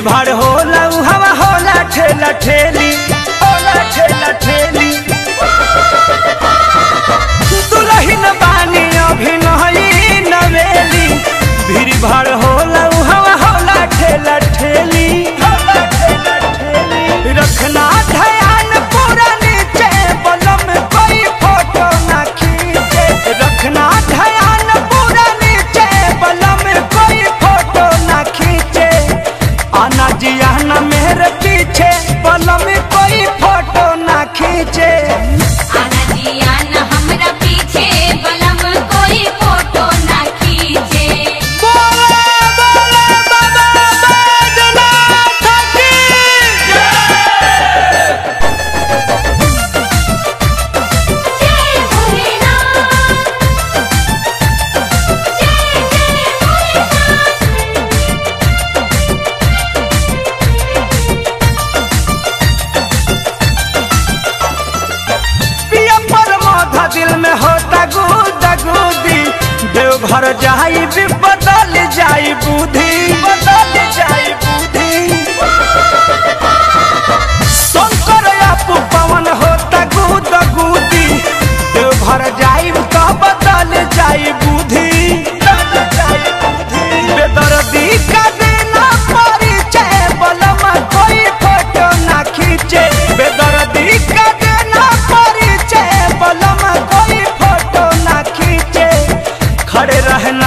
भाड़ होला उ हवा होला ठेला ठेली होला ठेला ठेली दुलहिन बानी अभी नही नवेली भीड़ भाड़ होला उ हवा होला ठेला ठेली होला ठेला ठेली रखना ध्यान पूरा नीचे बलम कोई फोटो ना खींचे रखना ध्यान पूरा नीचे बलम कोई फोटो ना खींचे आना जी आना मेरे पीछे बलम कोई फोटो ना खींचे आना जी आना हमरा पीछे बलम कोई फोटो ना खींचे बोले बोले बाबा बैजनाथ की जय भोलेनाथ जय जय भोलेनाथ पिया पर माथा दिल में होता गुदा गुदी देवघर जाई भी बदल जाई बुद्धि बदल जाई बुद्धि शंकर आपू पवन होता गुदा गुदी देवघर जाई तो बदल जाई बुद्धि बदल जाई बुद्धि बेदर्दी का देना परिचय बलमा कोई फोटो ना खींचे बेदर्दी का देना परिचय बलमा कोई फोटो ना खींचे खड़े रहना